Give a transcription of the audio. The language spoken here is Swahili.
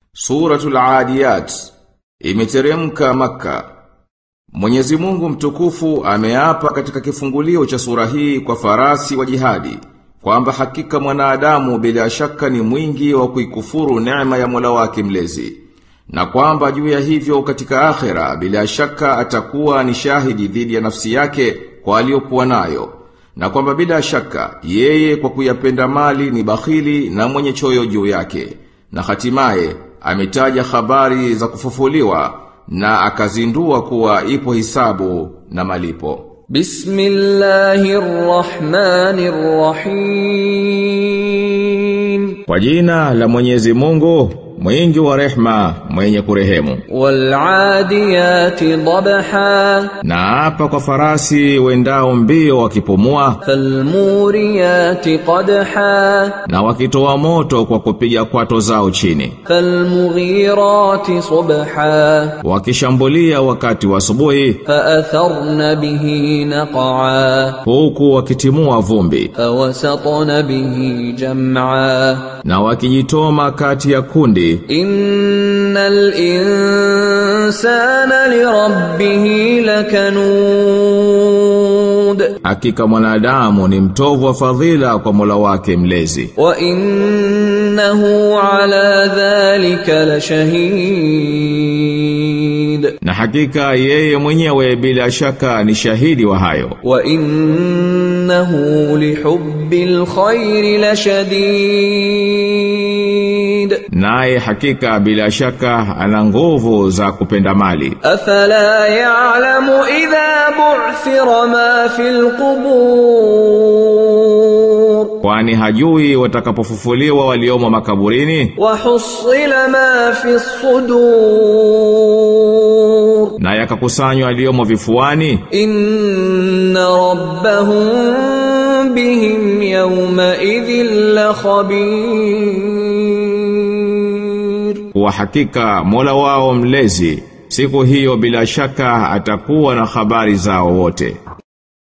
Suratul Adiyat imeteremka Makka. Mwenyezi Mungu mtukufu ameapa katika kifungulio cha sura hii kwa farasi wa jihadi kwamba hakika mwanadamu bila shaka ni mwingi wa kuikufuru neema ya Mola wake mlezi na kwamba juu ya hivyo katika akhera bila shaka atakuwa ni shahidi dhidi ya nafsi yake kwa aliyokuwa nayo na kwamba bila shaka yeye kwa kuyapenda mali ni bakhili na mwenye choyo juu yake na hatimaye ametaja habari za kufufuliwa na akazindua kuwa ipo hisabu na malipo. Bismillahirrahmanirrahim. Kwa jina la Mwenyezi Mungu, mwingi wa rehma, mwenye kurehemu. Wal'adiyati dabha. Na hapa kwa farasi wendao mbio wakipumua, Falmuriyati qadha. na wakitoa moto kwa kupiga kwato zao chini, Falmughirati subha. wakishambulia wakati wa asubuhi, Fa'atharna bihi naq'a. huku wakitimua vumbi, Fawasatna bihi jam'a. na wakijitoma kati ya kundi, Innal insana lirabbih lakanud. hakika mwanadamu ni mtovu wa fadhila kwa Mola wake mlezi. Wa innahu ala dhalika lashahid. Na hakika yeye mwenyewe bila shaka ni shahidi wa hayo. Wa innahu lihubbil khairi lashadid. Naye hakika bila shaka ana nguvu za kupenda mali. أفلا يعلم إذا بعثر ما في القبور Kwani hajui watakapofufuliwa waliomo makaburini وحصل ما في الصدور na yakakusanywa waliomo vifuani إن ربهم بهم يومئذ لخبير kwa hakika Mola wao mlezi siku hiyo bila shaka atakuwa na habari zao wote.